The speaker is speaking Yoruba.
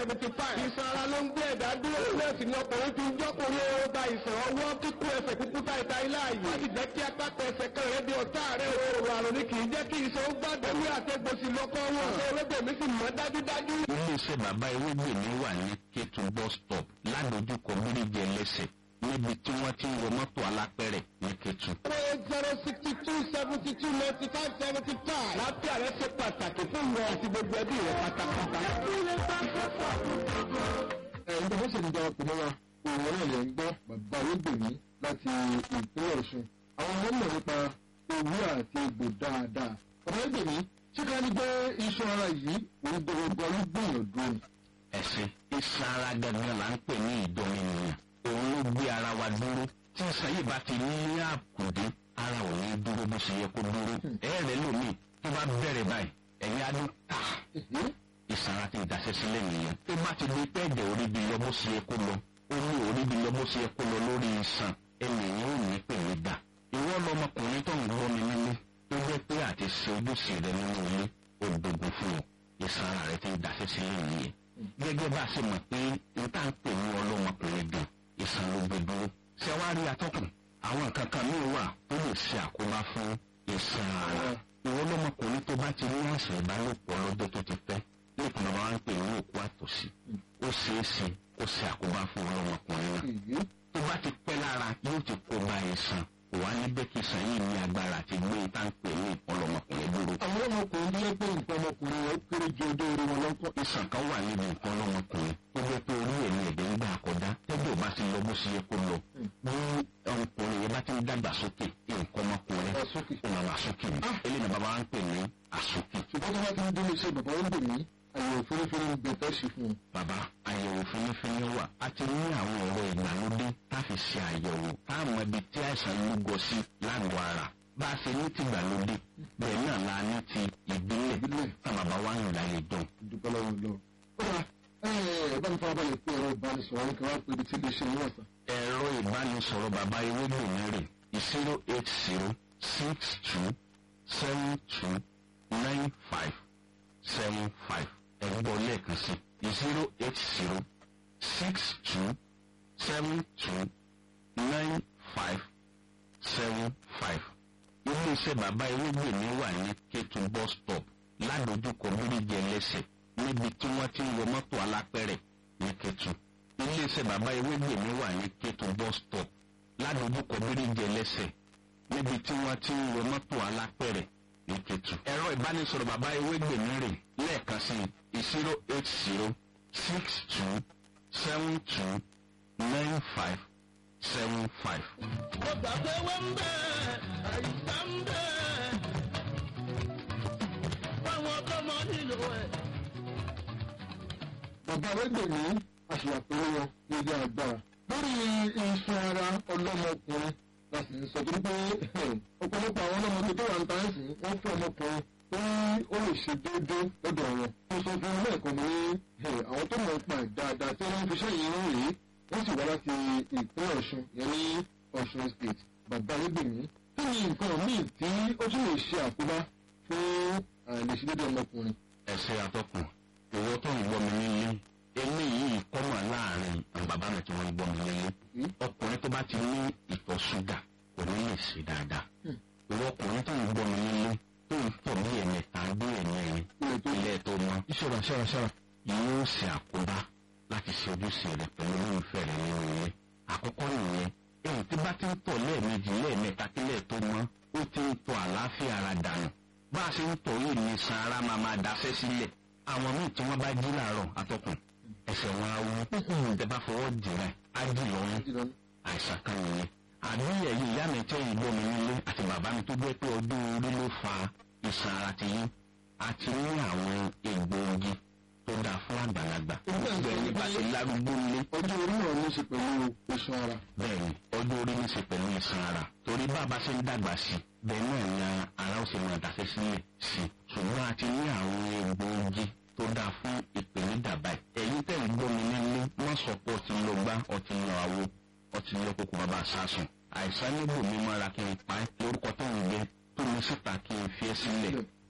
seventy five. ìsan ara ló ń gbé ẹ̀dá dúró. nọ́ọ̀sì ni ọkùnrin fi ń jọ́kùnrin ó gba ìsàn ọwọ́ kíkú ẹsẹ̀ kúkú táìta ilé ààyè. wọ́n ti jẹ́ kí apáta ẹsẹ̀ kan rẹ̀ di ọ̀tá rẹ̀ òòrùn àrùn ni kì í jẹ́ kí iṣan ó gbàgbọ́ ní àtẹ̀gbòsì lọ́kọ́ wọn. ṣé olóògbé sì mọ́ dájúdájú. iléeṣẹ́ bàbá ewégbèmí wà ní kétu bus stop ládojúkọ bíríjì ẹlẹ́sẹ̀ níbi tí wọ́n ti ń wọ mọ́tò alápẹ̀rẹ̀ ní kétu. eight zero sixty two seventy two ninety five seventy five. láfíà rẹ ṣe pàtàkì fún ìwọ àti gbogbo ẹbí rẹ pátápátá. ẹ̀yin tó fẹ́ ṣèjọba ọkùnrin wa òun náà lè ń gbọ́ bàbá olóògbèmí láti ìpínlẹ̀ ọ̀ṣun àwọn ọmọ mọ̀ nípa owó àti egbò dáadáa bàbá olóògbèmí ṣé ká ní gbé iṣan ara yìí òun gbogbo ló gbìyànjú ni. ẹ̀sìn iṣan ara gangan là ń pè ní ìdọ́mìnìyàn òun ló gbé ara wa dúró tí iṣan yìí bá ti ní àkùdé ara ò ní dúró bó ṣe yẹ kó dúró ẹ̀ẹ́rẹ́ lómi tó bá bẹ̀rẹ̀ báyìí ẹ̀yìn adó tà iṣan ara ti daṣẹ́ sílẹ̀ nìyẹn tó bá ti di pẹ́ẹ́dẹ̀ orí bi lọ bó ṣe yẹ kó lọ ó ní orí bi lọ bó ṣe yẹ kó lọ lórí iṣan ẹnìyàn ò ní pè mí gbà ìwọ lọmọkùnrin tó ń gbọ́ mi nílé tó jẹ́ pé àti ṣe ojúṣe rẹ nínú ilé ó dogun fún ọ iṣan ara rẹ ti daṣẹ́ sílẹ̀ nìyẹn gẹ́gẹ́ bá a ṣe mọ̀ pé n tá ń pè ní ọlọ́mọkùnrin gan ìsàn ló gbé dúró. ṣé wàá rí atọ́kùn àwọn nǹkan kan míì wà tó lè ṣe àkóbá fún ìsàn ara. ìwọ lọ́mọkùnrin tó bá ti ní àìsàn ìbálòpọ̀ lọ́jọ́ tó ti pẹ́ lẹ́kùn bàbá wa ń pè ní òkú àtòsí. ó ṣeé ṣe kó ṣe àkóbá fún ọlọ́mọkùnrin náà. tó bá ti pẹ́ lára yóò ti kó bá ìsàn kò wá ní bẹ́ẹ̀ kí ìsàn yìí ní agbára àti gbé ìta ń pè ní ọlọ́mọkùnrin dúró. àwọn ọmọkùnrin tó yẹ pé nǹkan ọmọkùnrin rẹ kéré ju ọdọ orí wọn lọ́kọ́. ìsàn kan wà níbi nǹkan ọlọ́mọkùnrin tó jẹ́ pé orí ẹ̀mí ẹ̀dẹ̀ ń gbà kọjá tẹ́jọ́ bá ti lọ bó ṣe yẹ kó lọ bí ọkùnrin yẹn bá ti ń dàgbà sókè nǹkan ọmọkùnrin Wá sókè. ó máa wà sókè ni eléyìí bàbá wa ń pè ní àsókè. ṣùgbọ́n tó bá ti ń dúró iṣẹ́ bàbá olóògbèmí àyẹ̀wò fúnifúni ń bẹ̀ fẹ́ ṣe fún un. bàbá àyẹ̀wò fínífíní wà a ti ní àwọn ọ̀rọ̀ ìgbàlódé tá a fi ṣe àyẹ̀wò tá a mọ ibi tí àìsàn lúgọ sí lágọ̀ọ́ ara bá a ṣe ní ti ìgbàlódé bẹ́ẹ̀ náà la ní ti ìbílẹ̀ Ìbílẹ̀. tá bàbá wa ń gbà lè dùn. dúpẹ́ lọ́wọ́ lọ. kódà ẹ bá mi fara balẹ̀ pé ẹ̀rọ ìbánisọ̀rọ̀ ní káwá pé ibi tí iléeṣẹ́ yìí wà sá. ẹ̀rọ ìbánisọ̀rọ̀ bàbá ewégbèmí rè zero eight zero six two seven two nine five seven five ẹ̀gbọ́n lẹ́ẹ̀kan sí zero eight zero six two seven two nine five seven five. iléeṣẹ́ bàbá ewégbèmí wà ní kétu bus stop ládojúkọ bíríjì ẹlẹ́sẹ̀ níbi tí wọ́n ti ń wọ mọ́tò alápẹ̀rẹ̀ ní kétu iléeṣẹ́ bàbá ewégbèmí wà ní kétu bus stop ládojúkọ bíríjì ẹlẹ́sẹ̀ níbi tí wọ́n ti ń wọ mọ́tò alápẹ̀rẹ̀ ní kétu. ẹ̀rọ ìbánisọ̀rọ̀ bàbá ewégbèmí rè lẹ́ẹ̀kan sí zero eight zero six two seven two nine five seven five. ó gbà pé wọ́n ń bẹ̀ àìsàn ń bẹ̀ fáwọn tọmọ nílò ẹ̀. bàbá olóògbèmí àṣìyàpẹ̀rẹ̀ wọn ní ilé agbára. lórí iṣan ara ọlọ́mọkùnrin la sì ń sọ torí pé ọ̀pọ̀lọpọ̀ àwọn ọlọ́mọdé tó wà ń ta ẹ̀sìn wọ́n fún ọmọkùnrin tó ní ó lè ṣe déédéé lọ́dọ̀ wọn. mo sọ fún un lẹ́ẹ̀kan mi ní àwọn tó mọ̀ ń pa ẹ̀ dáadáa tí wọ́n fi iṣẹ́ yìí ń rèé wọ́n sì wá láti ìpínlẹ̀ ọ̀ṣun yẹn ní ọ̀ṣun state bàbá olóògbèmí. kí ni nǹkan míì tí ó tún lè ṣe àkóbá fún àìlèṣedéédéé ọmọkùnrin? ẹsẹ atọkùn ìwọ tó ń gbọ́ mi nílé eléyìí kọ́mọ̀ láàrin àwọn bàbá mi tí wọ́n ń gbọ́ mi nílé ọkùnrin tó bá ti ní ìtọ̀ ṣúgà kò ní lè ṣe dáadáa ìwọ ọkùnrin tó ń gbọ́ mi nílé tó ń tọ̀ bí ẹ̀mẹta bí ẹ̀mẹrin ilé tó mọ́ ìṣòro ṣára ṣára. yóò ṣe àkóbá láti ṣe ojúṣe rẹ pẹ̀lú olólùfẹ́ rẹ nínú ilé àkọ́kọ́ nìyẹn èyí tí bá ti ń tọ̀ lẹ́ẹ̀mejì lẹ́ẹ̀mẹta kílẹ̀ tó mọ́ ó ti ń tọ̀ àlàáfíà ara dànù bá a ṣe ń tọ̀ yìí ní san ara máa máa daṣẹ́ sílẹ̀ àwọn míì tí wọ́n bá jí làárọ̀ atọ́kùn ẹsẹ̀ wọn á wú tẹ bá fọwọ́ jìrà á jì lọ́rùn àìsàn kan nìyẹn àbí ẹ̀yìn ìyá mi tẹ́ ìgbọ́ mi nílé àti bàbá mi tó jẹ́ pé ọdún orí ló fa ìsàn ara ti yín àti ní àwọn egbòogi tó dáa fún àgbàlagbà bẹ́ẹ̀ ni bá ti lárúgbó nílé ọjọ́ orí náà ní í ṣe pẹ̀lú iṣan ara. bẹ́ẹ̀ni ọdún orí ní í ṣe pẹ̀lú ìsan ara torí bàbá ṣe ń dàgbà sí i bẹ́ẹ̀ náà ni ara ó ṣe máa dàṣẹ́ sílẹ̀ sí i ṣùgbọ́n a ti ní àwọn egbòogi tó dáa fún ìpèníjà báyìí ẹ̀yin tẹ̀ ń gbọ́ mi nílé wọ́n sọ pé ọtí lọ gbá ọtí lọ àwo ọtí lọ kókó bàbá sásùn àìsàn níbò mi máa ra kí n pa ẹ́ lórúkọ tó ń gbé tó mi síta kí n fi ẹ́ sílẹ̀